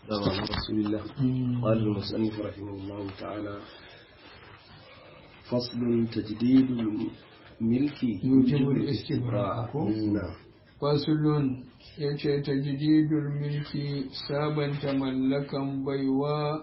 على رسول الله قال المصنف رحمه الله تعالى فصل تجديد الملك يوجب الاستبراء نعم fasulun ya ce ta jididul milki sabanta mallakan baiwa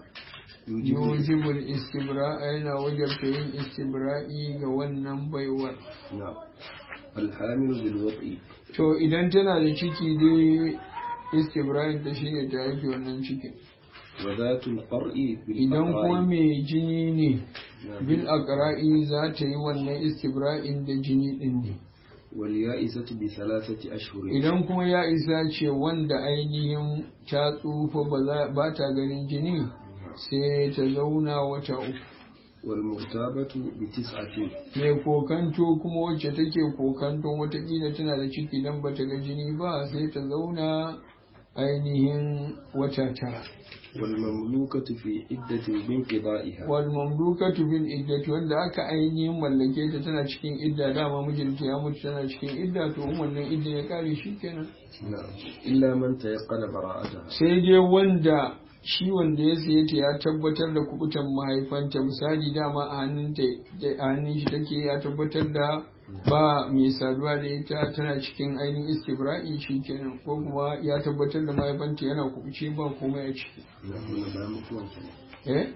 yujibul istibra yana wajabta yin istibra'i ga wannan baiwar نعم الحامل بالوضع to idan tana da ciki dai istibra'in ta shine ta yake wannan cikin وذات القرء idan kuma بالأقراء mai jini ne نعم. bil aqra'i za ta yi wannan istibra'in da jini din ne واليائسة بثلاثة أشهر idan kuma ya isa ce wanda ainihin ta tsufa ba za- ba ta ganin jini sai ta zauna wata uku والمغتابة بتسعة mai kokanto kuma wacce take kokanto watakila tana da ciki dan ba ta ga jini ba sai ta zauna ainihin wata tara والمملوكة في عدة بانقضائها wal mamlukatu bil iddati wanda aka ainihin mallake ta tana cikin idda dama mijinta ya mutu tana cikin idda to in wannan idda ya kare shi kenan نعم إلا من تيقن براءتها sai dai wanda shi wanda ya saye ta ya tabbatar da kubutan mahaifanta misali dama a hannun ta a hannun shi take ya tabbatar da ba mai saduwa da ita tana cikin ainihin istibra'i shi kenan ko kuma ya tabbatar da mahaifanta yana kubuce ba komai a ciki نعم ولا مطلق eh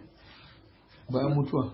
bayan mutuwa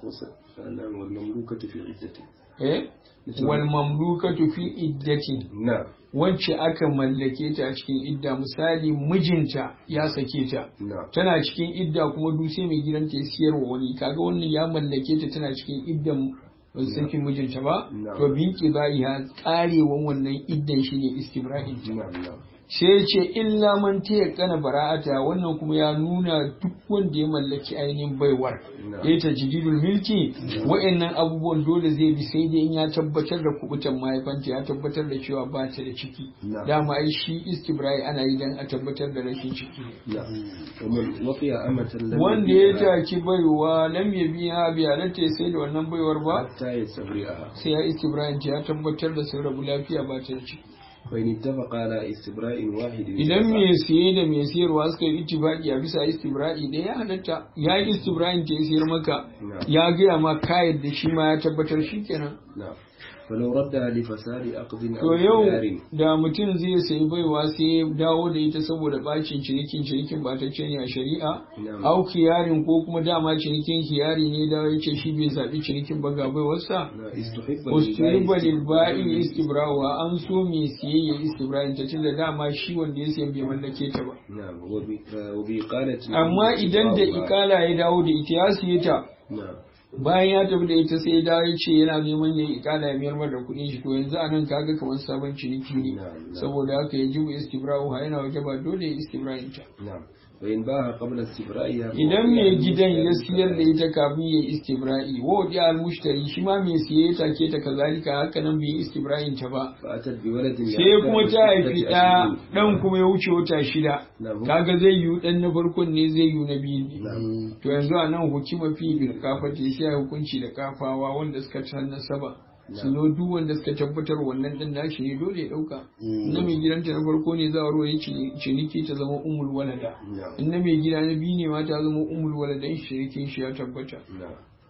نعم والمملوكة في عدة eh wal mamlukatu fi iddatin نعم wacce aka mallake ta a cikin idda misali mijinta ya sake ta نعم tana cikin idda kuma duk sai mai gidanta ya siyarwa wani kaga wannan ya mallake ta tana cikin iddan sakin mijinta ba No. to binki ba ya karewan wannan iddan shine istibra'in ta نعم نعم sai ya ce illa man ta kana bara'ata wannan kuma ya nuna duk wanda ya mallaki ainihin baiwar No. ya ta jididul milki wa'annan abubuwan dole zai bi sai dai in ya tabbatar da kubutan mahaifanta ya tabbatar da cewa ba ta da ciki No. dama ai shi istibra'i ana yi dan a tabbatar da rashin ciki نعم ومن وقي أمة لم wanda ya يبيعها taki baiwa lam ya biya bi halatta ya sai da wannan baiwar ba حتى يستبرئها sai ya istibra'in ta ya tabbatar da sun rabu lafiya ba ta da ciki فإن اتفق على استبراء واحد idan mai siye da mai siyarwa suka yi ittifaqi a bisa istibra'i da ya halatta ya yi istibra'in ta ya siyar maka نعم ya gaya ma kayan da shi ma ya tabbatar shi kenan نعم فلو ردها لفساد عقد to أو yau خيار da mutum zai sayi baiwa sai ya dawo da ita saboda bacin cinikin cinikin ba ta ne a shari'a نعم au kiyarin ko kuma dama cinikin kiyari ne da ya ce shi bai zaɓi cinikin ba ga baiwarsa نعم استحب Ustuliba للبائع lilba'i istibrawa an so mai siyayya istibra'in ta tunda dama shi wanda ya siya bai mallake ta ba نعم وب- وبإقالة amma idan da استبراؤها. ikala ya dawo da ita ya siye ta نعم bayan ya tafi da ita sai ya dawo ya ce yana neman ya ikala ya mayar da kuɗin shi to yanzu anan kaga kamar sabon ciniki ne نعم نعم saboda haka ya jibu istibra'u ha yana waje ba dole ya istibra'in ta نعم فإن باها قبل استبرائها idan فوقع mai gidan ya المشتري siyar da ita kafin ya istibra'i wa wadi al mushtari shi ma mai siye ya take ta kazalika haka nan bai istibra'in ta ba فأتت بولد sai kuma ta haifi ستة ɗa أشهر. ɗan kuma ya wuce wata shida نعم kaga zai yiwu ɗan na farkon ne zai yiwu na biyu ne نعم to yanzu a nan hukuma fi bil kafati sai ya hukunci da kafawa wanda suka san nasaba su zo duk wanda suka tabbatar wannan ɗan nashi ne dole ya ɗauka na mai gidanta na farko ne za a ruwa ya ciniki ta zama umul walada نعم in na mai gida na biyu ne ma ta zama umul waladan shirikin shi ya tabbata نعم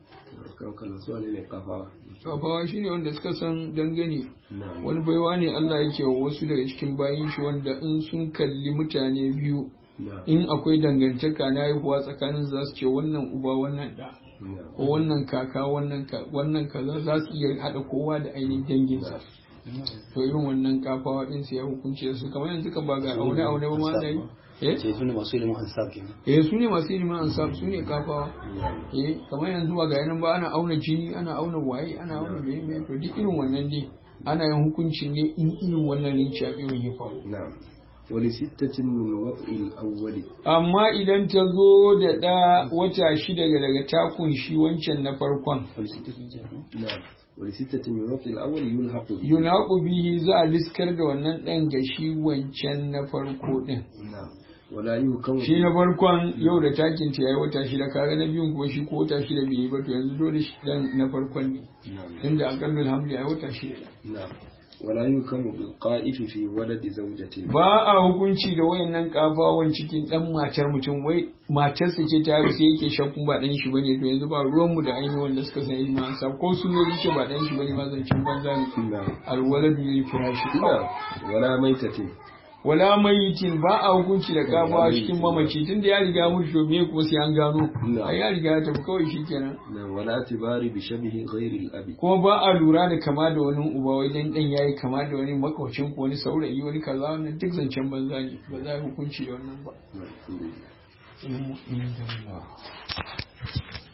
kan kallon su ne kafawa kafawa shine wanda suka san dangane نعم wani baiwa ne Allah yake wa wasu daga cikin bayin shi wanda in sun kalli mutane biyu نعم in akwai dangantaka na haihuwa tsakanin za su ce wannan uba wannan da نعم ko wannan kaka wannan ka- wannan kaza za su iya haɗa kowa da ainihin danginsa to irin wannan kafawa din sai ya hukunce su kamar yanzu ka ba ga aune aune ba ma da yi eh ce su ne masu ilimin ansab kenan eh su ne masu ilimin ansab su ne kafawa نعم eh kamar yanzu ba ga yanan ba ana auna jini ana auna waye ana auna me me to duk irin wannan ne ana yin hukunci ne in irin wannan rinci a irin ya faru نعم ولستة من وضع الأول amma idan ta zo da ɗa wata shida daga takun shi wancan na farkon نعم ولستة من وضع الأول يلحق به yunaqu bihi za a liskar da wannan ɗan ga shi wancan na farko ɗin نعم ولا يهكم shi na farkon yau da takin ta yayi wata shida kaga na biyun kuma shi ko wata shida bai yi ba to yanzu dole shi ɗan na farkon ne نعم tunda aqallul hamli yayi wata shida نعم ولا يحكم بالقائف في ولد زوجته ba a hukunci da wayannan kafawan cikin dan matar mutum wai matarsa ce ta haihu sai yake shakkun ba dan shi bane to yanzu ba ruwan mu da ainihin wanda suka san ilmi sa ko su ne ce ba dan shi bane ma zancin banza ne نعم alwaladu lil firashi نعم ولا ميتة wala mayitin ba a hukunci da kafawa cikin mamaci tunda ya riga mutu to me kuma sai an gano Na'am. ai ya riga ya tafi kawai shikenan نعم ولا اعتبار بشبه غير الأب kuma ba a lura da kama da wani uba wai dan dan yayi kama da wani makwacin ko wani saurayi wani kaza wannan duk zancen banza ne ba za a yi hukunci da wannan ba نعم. ilmu inda Allah